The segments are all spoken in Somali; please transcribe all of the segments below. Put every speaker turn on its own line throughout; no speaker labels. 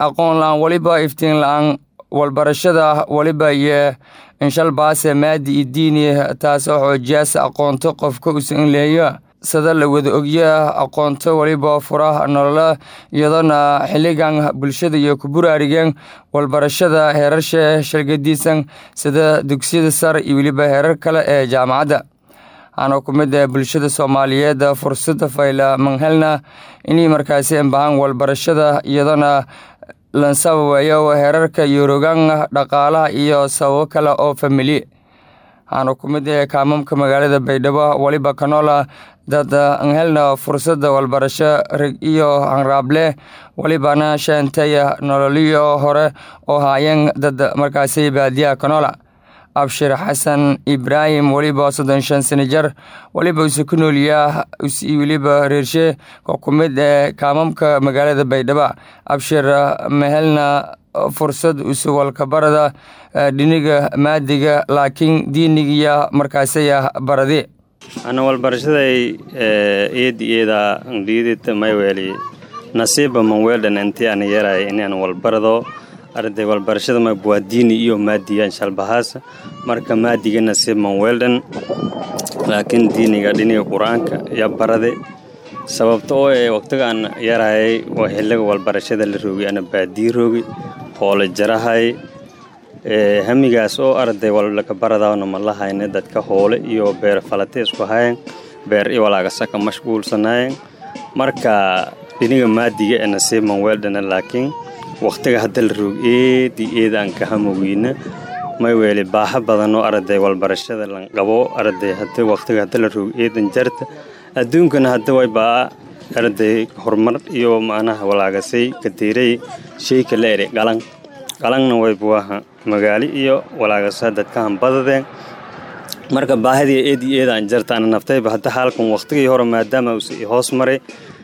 aqoon la-aan weliba iftiin la-aan walbarashada weliba iyo inshalbaase maadi iyo diini taasoo xoojiyaas aqoonto qofka usan leeyo sada la wada ogya aqoonto weliba fura nolola iyadoona xilligan bulshada iyo ku buraarigeen walbarashada heerarsha shalgadiisan sida dugsiyada sar iyo weliba heerar kale ee jaamacadda waxaana ku mid ah bulshada soomaaliyeed fursada fayla manhelna inay markaasi embahaan walbarashada iyadoona lansababayo heerarka yorogan dhaqaalaha iyo sababo kale oo famili waxaana ku mid ah kaamamka magaalada baydhabo weliba kanoola dad anhelna fursada walbarasho rig iyo hanraable welibana sheentaya nololiyo hore oo haayeen dad markaasi baadiyaha kanoola abshir xasan ibraahim weliba soddon shan sano jar weliba use ku noolyaa weliba reershe oo ku mid ee kaamamka magaalada baydhabo abshir mehelna fursad usuwalkabarada dhiniga maadiga laakiin diinigiya markaasaya baradi
ana walbarashaday eedi eeda ngdhiidita mayweeli nasiiba manweeldhan intii ana yeeraay inaan walbarado arday walbarashada mayb waa diini iyo maadiga inshalbahaas marka maadiga nasiib manweeldhan laakiin diiniga dhiniga qur-aanka iyo barade sababta oo ee waqtigaan yarahayay waa xiliga walbarashada la roogay ana baadii roogay hoole jarahay hamigaas oo arday walaka baradaana ma lahayne dadka hoole iyo beer falate isku hayan beer i walaagasaka mashquulsanayen marka dhiniga maadiga ee nasiib manweeldhana laakiin waqtiga hadda la roog eedii eeda aan ka hamoweyna may weeli baaxo badan oo arday walbarashada lan qabo arday hada waqtiga hadda la roog eedan jarta adduunkana hadda way baa arday horumar iyo macnaha walaagasay katiiray sheyka la eri qalan qalanna way buaha magaali iyo walaagasa dadkahan badadeen marka baahidii eedii eeda aan jarta ana naftayba hadda xaalkan waqtigii hore maadaama uus hoos maray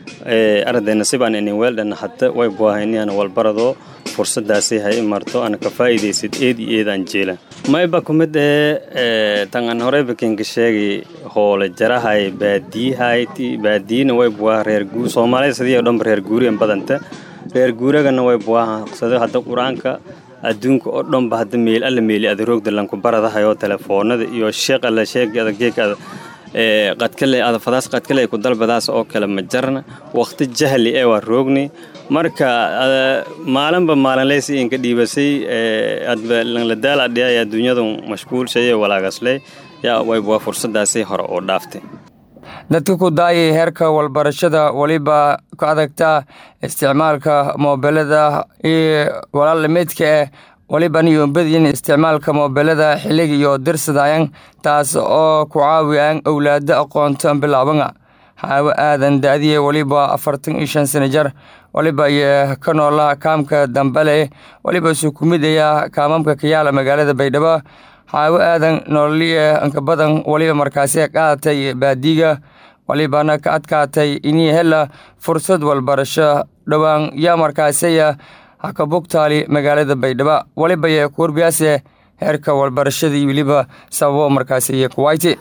arday nasiibaan inin weeldhan hadda way buaha inaan walbarado fursadaasay hay i marto ana ka faa'iidaysid eedii eedaan jeela mayba ku mid ee tan aan horeyba kinka sheegay hoole jarahay baadiyahay baadiyina way buaha reer guur soomaalida sidii oo dhanba reer guuriyan badanta reer guuragana way buaha sida hadda qur-aanka adduunka oo dhanba hadda meel alla meeli adaroogda lanku baradahayo telefoonada iyo sheeq alla sheeg adageeka qadkale adafadaas qadkale ku dalbadaas oo kale ma jarna waqti jahli ee waa roogni marka maalinba maalinleysi inka dhiibasay adlanladaal adhiyay adduunyadu mashquulshaye walaagasle yaa wayba fursadaasay hore oo dhaaftay
dadka ku daayay heerka walbarashada weliba ku adagta isticmaalka moobelada iyo walaalamidka eh weliba niyombadiin isticmaalka moobelada xillig iyo dirsadaayan taas oo ku caawiyaan owlaado aqoonto bilaabanga xaawo aadan da-diye weliba afartan iyo shan sano jar weliba iyo ka noolaha kaamka dambale weliba isu ku midaya kaamamka kayaala magaalada baydhabo xaawo aadan noololiye inka badan weliba markaasi qaadatay baadiga walibana ka adkaatay inii hela fursad walbarasho dhowaan yaa markaasaya hakabugtaali magaalada baydhabo welibaye kuwarbiyaase heerka walbarashada iyo weliba sababo markaasiyo kuwayti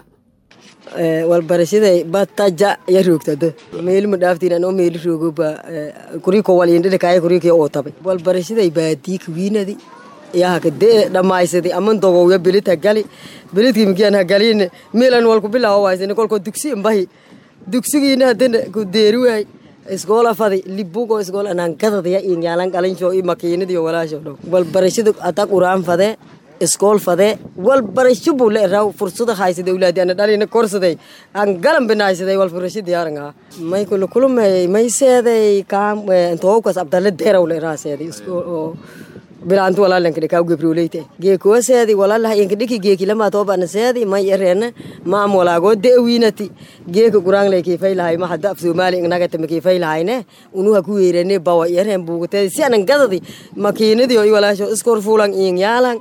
walbarashaday bataja ya roogtada meelima dhaaftiin anoo meeli roogoba kuriko walindhidhakaaya kurikii oo tabay walbarashaday baadii kawiinadi yahaka dee dhammaysadi aman dogowya belid hagali belidkii migian hagalin meelan walku bilaawo waysani kolko dugsi mbahi dugsigiina hadana ku deeri waay iskoola fadi libugo iskool anaan gadadaya inyaalan qalincho i makiinadiyo walaasho dhow walbarashada ata quraan fadee iskool fadee walbarasho buu le raw fursada haysada awlaadi ana dhalina korsaday aan galan binaysaday walbarasho diyaarangaa may kula kulumay may seeday kaam intookas abdalle deeraw le raaseeday iskool bilaantu walaalanka dhikaa gebroleyte geekuwa seedi walaalaha inka dhiki geeki lama toobana seedi may ereena maam walaagoo de'wiinati geeka guraangley kiifaylahay ma hadda af soomaali ingnagata makiifaylahayne unuha ku weerene bawa ereen buugateedi si anan gadadi makiinadiyo i walaasho iskor fuulan iing yaalan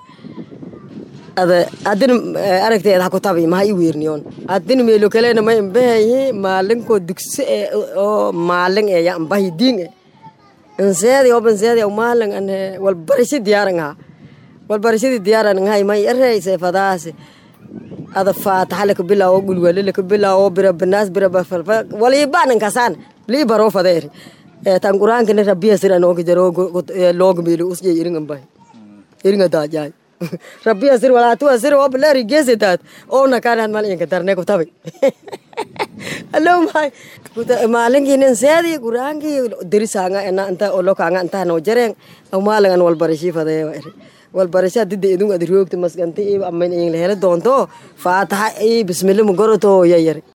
ada adina aragteeda ha ku tabi maha i weerniyoon adina meelo kalena ma imbahayi maalinko dugsi e oo maalin e ya imbahi diin e inseedi oo banseedi aw maalin an walbarasho diyaaran ha walbarashadii diyaaran hay may ereyse fadaase ada faataxa laka bilaawo gulwale laka bilaawo bira banaas bira bafalfa walibaanan kasaan lii baroo fadeeri tan quraankana rabbiya sir anooga jaro looga meelo usjay iringan bay iringa daajay rabbiya sir walaatuwa sir oo baleeri geesitaad oona kaanaad mal inka darne ku tabi alo may maalinkiinan seedi quraankii dirisaanga ena inta olokaanga inta noo jareen maalingan walbarashi fadee walbarasha dida idun ad roogta maskanti aman in la helo doonto faataxa i bismillah magoroto yayar